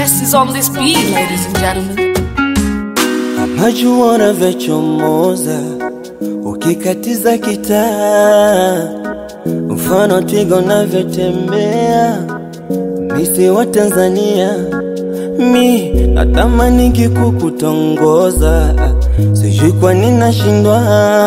best is on this beat, ladies and gentlemen. Najua unavyochomoza ukikatiza kitaa, mfano twiga unavyotembea, misi wa Tanzania. Mi natamani kikukutongoza, sijui kwa nini nashindwa.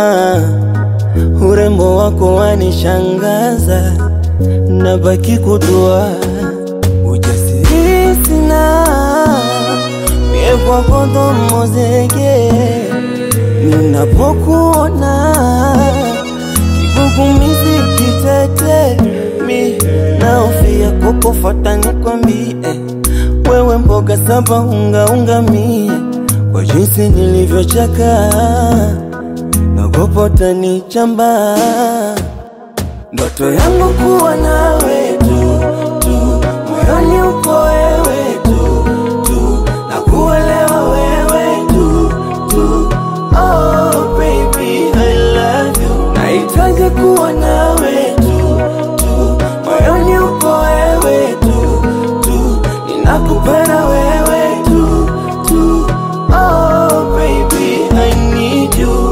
Urembo wako wanishangaza, nabaki kudua, ujasiri sina mie kwako ndo zege ninapokuona kigugumizi kitete mi naofia kukufata nikwambie wewe mboga saba unga unga mie kwa jinsi nilivyochaka nagopota ni chamba ndoto yangu kuwa nawe tu tu moyoni upo wewe tu tu na kuelewa wewe tu tu oh baby I love you nahitaji kuwa nawe tu tu moyoni upo wewe tu tu ninakupenda wewe tu tu oh baby I need you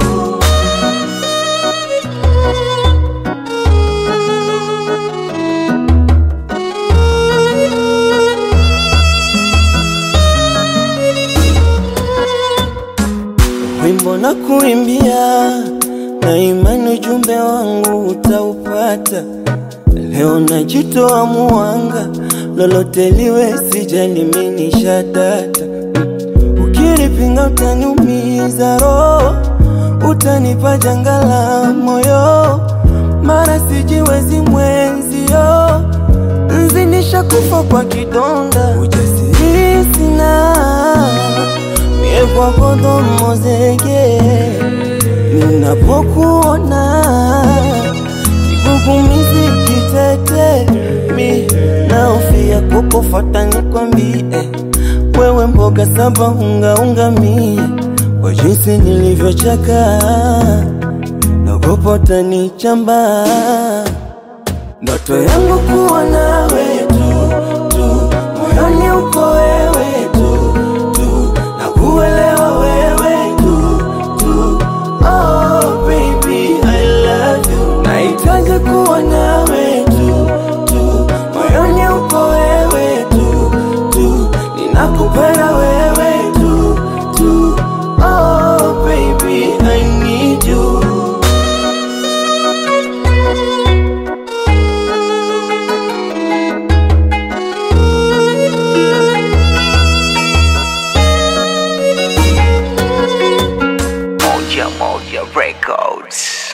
wimbo na kuimbia na imani ujumbe wangu utaupata leo najitoa muwanga lolote liwe sijaliminisha data ukinipinga utaniumiza roho utanipa janga la moyo mara sijiwezi mwenzio nzinisha kufa kwa kidonda ujasiri sina mie kwako ndo mozege ninapokuona kigugumizi kitete mi naofia kukufata nikwambie wewe mboga saba unga unga mie kwa jinsi nilivyochaka nagopota ni chamba ndoto yangu kuwa nawe tu tu moyoni upo wewe tu tu na kuelewa wewe tu tu oh baby I love you nahitaji kuwa nawe tu tu moyoni upo wewe tu tu ninakupenda wewe tu tu oh baby I need you Moja Moja Records.